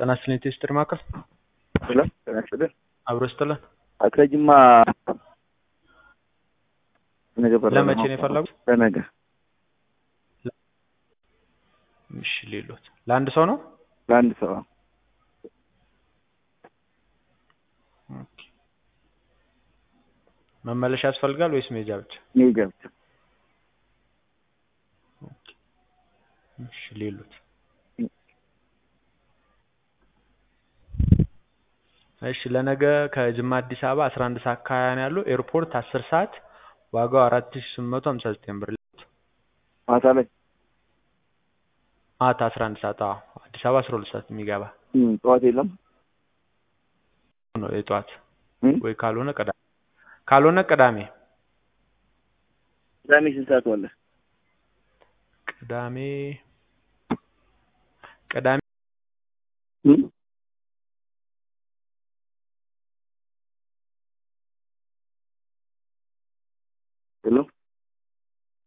ጤና ይስጥልኝ ቴስትር ማዕከል ሄሎ ጤና ይስጥልኝ። አብሮ ይስጥልን። ከጅማ ነገ በረራ ለመቼ ነው የፈለጉት? ለነገ እሺ ሌሎት ለአንድ ሰው ነው? ለአንድ ሰው ኦኬ። መመለሻ ያስፈልጋል ወይስ መሄጃ ብቻ? ሜጃ ብቻ ኦኬ። እሺ ሌሎት እሺ ለነገ ከጅማ አዲስ አበባ 11 ሰዓት ከሀያ ነው ያለው። ኤርፖርት 10 ሰዓት ዋጋው 4859 ብር። ማታ ላይ ማታ 11 ሰዓት አዎ። አዲስ አበባ 12 ሰዓት የሚገባ እም፣ ጠዋት የለም ነው የጠዋት እም? ወይ ካልሆነ ቅዳሜ ካልሆነ ቅዳሜ ቅዳሜ ስንት ሰዓት ዋለ? ቅዳሜ ቅዳሜ እም? ሄሎ